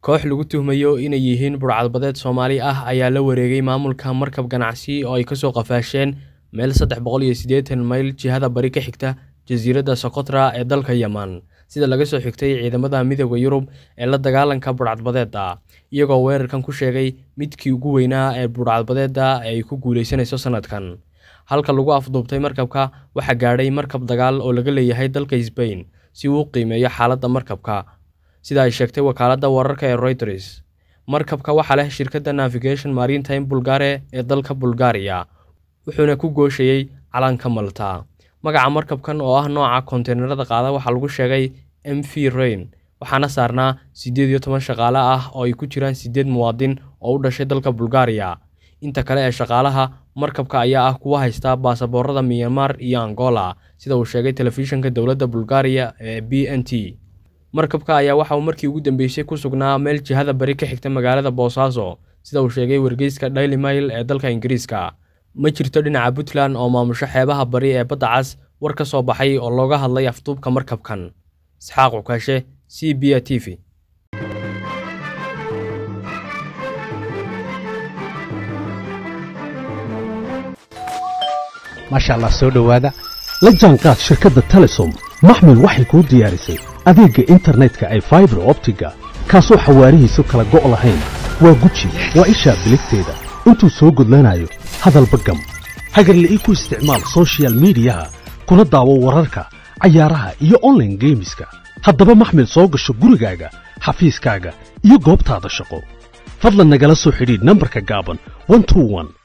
koox lagu tuhmayo inay yihiin burcadbadeed soomaali ah ayaa la wareegay maamulka markab ganacsi oo ay kasoo qafaasheen meel saddex boqol iyo siddeetan mayl jihada bari ka xigta jasiiradda sokotra ee dalka yeman sida laga soo xigtay ciidamada midooda yurub ee la dagaalanka burcadbadeeda iyagoo weerarkan ku sheegay midkii ugu weynaa ee burcadbadeeda ee ay ku guulaysanayso sanadkan halka lagu afduubtay markabka waxaa gaadhay markab dagaal oo laga leeyahay dalka sbain si uu u qiimeeyo xaaladda markabka sida ay sheegtay wakaaladda wararka ee reuters markabka waxaa leh shirkadda navigation maritime bulgare ee dalka bulgariya wuxuuna ku gooshayey calanka malta magaca markabkan oo ah nooca konteynerada qaada waxaa lagu sheegay m v rain waxaana saarnaa siddeed iyo toban shaqaale ah oo ay ku jiraan siddeed muwaadin oo u dhashay dalka bulgariya inta kale ee shaqaalaha markabka ayaa ah kuwa haysta baasaboorada myanmar iyo angola sida uu sheegay telefishinka dowladda bulgariya ee b n t markabka ayaa waxa uu markii ugu dambeysay ku sugnaa meel jihada bari ka xigta magaalada boosaaso sida uu sheegay wargeyska daily mail ee dalka ingiriiska ma jirto dhinaca puntland oo maamusho xeebaha bari ee badda cas war ka soo baxay oo looga hadlay afduubka markabkan isxaaq cukaashe c b a t v maasha allah soo dhowaada la jaanqaad shirkadda telesom maxmil waxay kuu diyaarisay adeegga internetka ay faibar optiga kaasoo xawaarihiisu kala go' lahayn waa guji waa ishaa biligteeda intuu soo gudlanayo hadalba gam hagarle ii ku isticmaal soshiyal miidiyaha kuna daawo wararka cayaaraha iyo onlaine geemiska haddaba maxmil soo gasho gurigaaga xafiiskaaga iyo goobtaada shaqo fadlan nagala soo xidhiidh nambarka gaaban